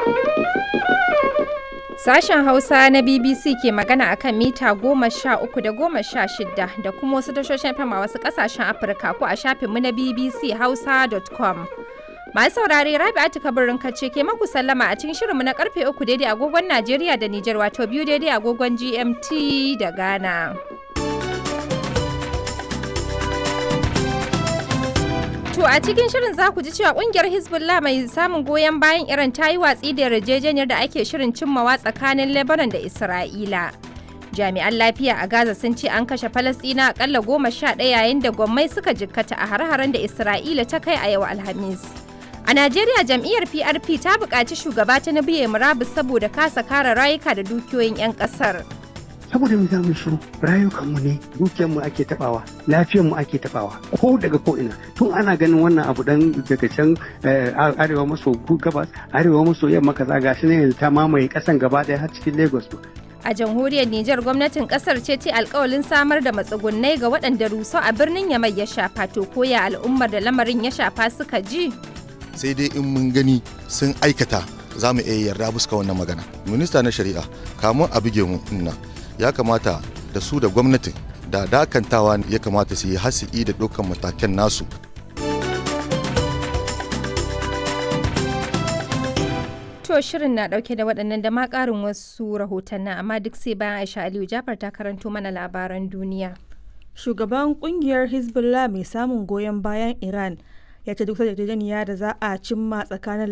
Sashen Hausa na BBC ke magana akan mita goma sha uku da goma sha shida da kuma wasu tashoshin fama wasu kasashen Afirka ko a shafinmu na BBC Hausa.com. Masu saurare Rabi'atu Kabirin kace ke maku sallama a cikin shirinmu na karfe uku daidai agogon Najeriya da Nijar wato biyu daidai agogon GMT da Ghana. To a cikin shirin za ku ji cewa kungiyar Hezbollah mai samun goyon bayan Iran ta yi watsi da yarjejeniyar da ake shirin cimmawa tsakanin Lebanon da Isra'ila. Jami'an lafiya a Gaza sun ce an kashe Falasɗina akalla goma sha ɗaya yayin da gwammai suka jikkata a hare-haren da Isra'ila ta kai a yau Alhamis. A Najeriya jam'iyyar PRP ta buƙaci shugaba ta na biye murabus saboda kasa kare rayuka da dukiyoyin 'yan ƙasar. saboda mu za mu shiru rayukanmu ne dukiyarmu ake tabawa lafiyarmu ake tabawa ko daga ko ina tun ana ganin wannan abu dan daga can arewa maso gabas arewa maso yamma kaza gashi ne yanzu ta mamaye kasan gaba daya har cikin lagos A jamhuriyar Nijar gwamnatin kasar ce ce alkawalin samar da matsugunnai ga waɗanda rusau a birnin Yamai ya shafa to koya al'ummar da lamarin ya shafa suka ji. sai dai in mun gani sun aikata za mu iya yarda buska wannan magana minista na shari'a kamun a buge mu nan ya kamata da su da gwamnatin da dakantawa ya kamata su yi hasi'i da dukkan matakan nasu To shirin na dauke da waɗannan da ma ƙarin wasu rahotannin amma duk sai bayan Aisha Aliyu Jafar ta karanto mana labaran duniya. Shugaban kungiyar Hezbollah mai samun goyon bayan Iran ya ce duk yarjejeniya da za a cimma tsakanin